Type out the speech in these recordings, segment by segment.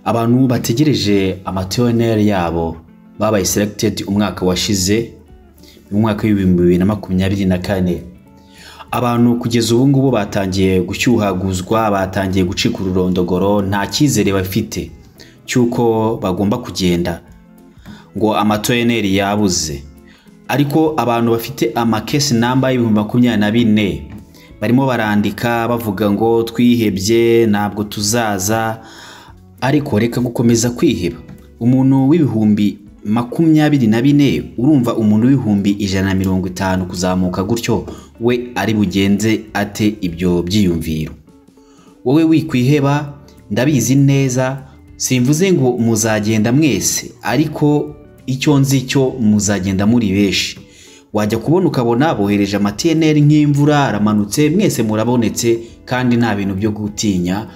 abantu bategereje amatiyoneri yabo babaye seregitedi umwaka washize mu mwaka w'ibihumbi bibiri na makumyabiri na kane abantu kugeza ubu ngubu batangiye gushyuhaguzwa batangiye gucika ururondogoro nta cyizere bafite cy'uko bagomba kugenda ngo amatoyeneri yabuze ariko abantu bafite amakesi namba y'ibihumbi makumyabiri na bine barimo barandika bavuga ngo twihebye ntabwo tuzaza ariko reka gukomeza kwiheba umuntu w'ibihumbi makumyabiri na bine urumva umuntu w'ibihumbi ijana na mirongo itanu kuzamuka gutyo we ari bugenze ate ibyo byiyumviro wowe wikwiheba ndabizi neza simvuze ngo muzagenda mwese ariko icyo nzi cyo muzagenda muri benshi wajya kubona ukabona bohereje amatiyeneri nk'imvura aramanutse mwese murabonetse kandi nta bintu byo gutinya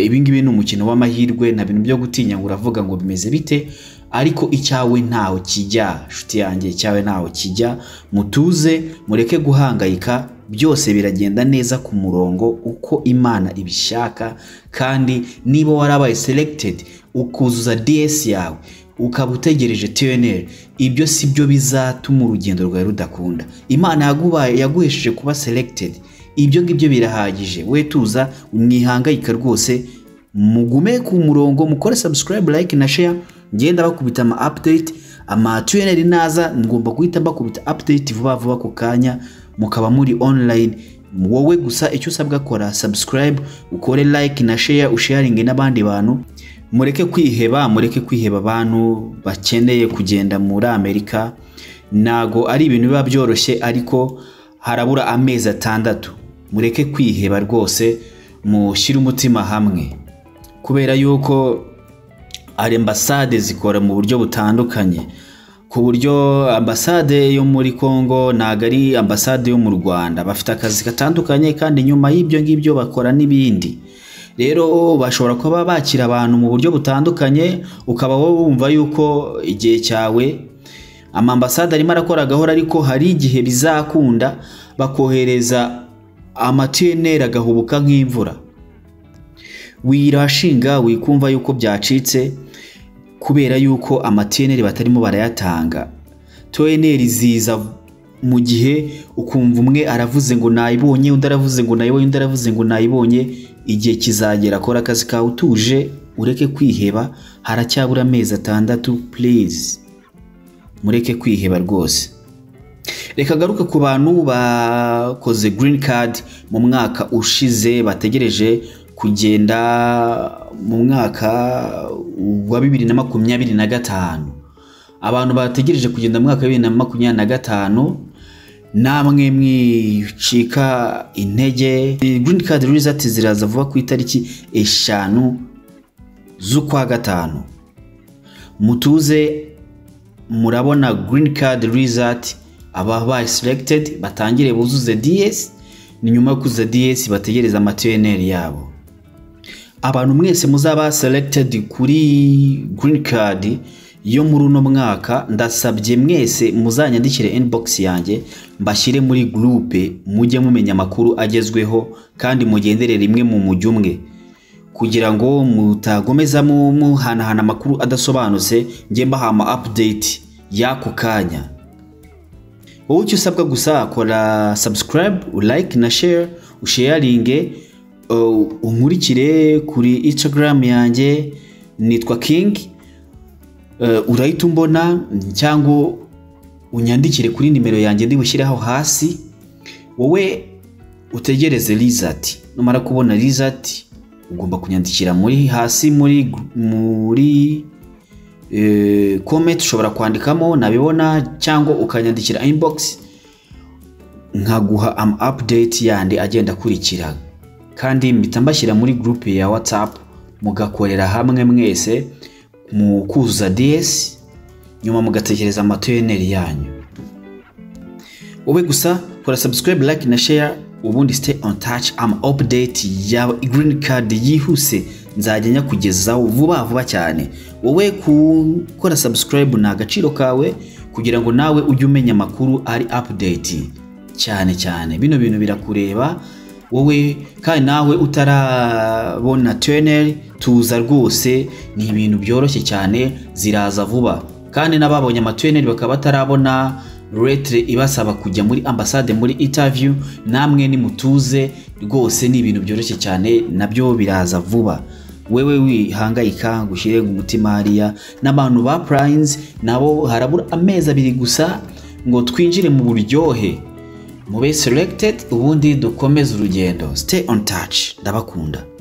ibingibi ni umukino w'amahirwe nta bintu byo gutinya ngo uravuga ngo bimeze bite ariko icyawe ntaho kijya nshuti yanjye icyawe ntaho kijya mutuze mureke guhangayika byose biragenda neza ku murongo uko imana ibishaka kandi niba warabaye seregitedi ukuzuza diyesi yawe ukaba utegereje tiyoneri ibyo si byo bizatuma urugendo rwawe rudakunda imana yagubaye yaguhesheje kuba seregitedi ibyo ngibyo birahagije we tuza mwihangayika rwose mugume ku murongo mukore sabusikarayibu layike na sheya ngenda bakubita ama apudeyiti ama tiyoneri naza mugomba guhita bakubita apudeyiti vuba vuba ku kanya mukaba muri onurayini wowe gusa icyo usabwa kora sabusikarayibu ukore layike na sheya usheyaringe n'abandi bantu mureke kwiheba mureke kwiheba abantu bakeneye kugenda muri amerika ntago ari ibintu biba byoroshye ariko harabura amezi atandatu mureke kwiheba rwose mushyire umutima hamwe kubera yuko ambasade zikora mu buryo butandukanye ku buryo ambasade yo muri congo ntago ari ambasade yo mu rwanda bafite akazi gatandukanye kandi nyuma y'ibyo ngibyo bakora n'ibindi rero bashobora kuba bakira abantu mu buryo butandukanye ukaba wowe wumva yuko igihe cyawe amambasade arimo arakora agahora ariko hari igihe bizakunda bakohereza amatiyeneri agahubuka nk'imvura wirashinga wikumva yuko byacitse kubera yuko amatiyeneri batarimo barayatanga toyeneri ziza mu gihe ukumva umwe aravuze ngo nayibonye undi aravuze ngo nayibonye undi aravuze ngo nayibonye igihe kizagera kora akazi kawe utuje ureke kwiheba haracyabura amezi atandatu purize mureke kwiheba rwose reka agaruke ku bantu bakoze girini kadi mu mwaka ushize bategereje kugenda mu mwaka wa bibiri na makumyabiri na gatanu abantu bategereje kugenda mu mwaka wa bibiri na makumyabiri na gatanu namwe mwicika intege girini kadi rizati ziraza vuba ku itariki eshanu z'ukwa gatanu mutuze murabona girini kadi rizati ababaye seregitedi batangire buzuze diyesi ni nyuma yo kuzuza diyesi bategereza amatiyeneri yabo abantu mwese muzaba seregitedi kuri girini kadi yo muri uno mwaka ndasabye mwese muzanyandikire inbox yanjye mbashyire muri gurupe mujye mumenya amakuru agezweho kandi mugendere rimwe mu mujyi umwe kugira ngo mutagomeza muhanahana amakuru adasobanutse njye mbaha ama update y'ako kanya wowe icyo usabwa gusa kora subscribe like na share usheyaringe unkurikire kuri instagram yanjye nitwa king urahita umbona cyangwa unyandikire kuri nimero yanjye ndibushyireho hasi wowe utegereze rizati numara kubona rizati ugomba kunyandikira muri hasi muri muri komenti ushobora kwandikamo nabibona cyangwa ukanyandikira inbox nkaguha ama apudeti yandi agenda akurikira kandi mpita mbashyira muri gurupe ya watsapu mugakorera hamwe mwese mu kuzuza DS nyuma mugatekereza amatoyeneri yanyu wowe gusa kora subscribe like na share ubundi stay on touch ama update ya green card yihuse nzajya nyakugezaho vuba vuba cyane wowe gukora subscribe ni agaciro kawe kugira ngo nawe ujye umenya amakuru ari update cyane cyane bino bintu birakureba wowe kandi nawe utarabona teneri tuza rwose ni ibintu byoroshye cyane ziraza vuba kandi n'ababonye amateneri bakaba batarabona retire ibasaba kujya muri ambasade muri intaviyu namwe nimutuze rwose ni ibintu byoroshye cyane nabyo biraza vuba wewe wihangayika gushyire umutima hariya n'abantu ba purayinizi nabo harabura amezi abiri gusa ngo twinjire mu buryohe mube seregitedi ubundi dukomeze urugendo site on taci ndabakunda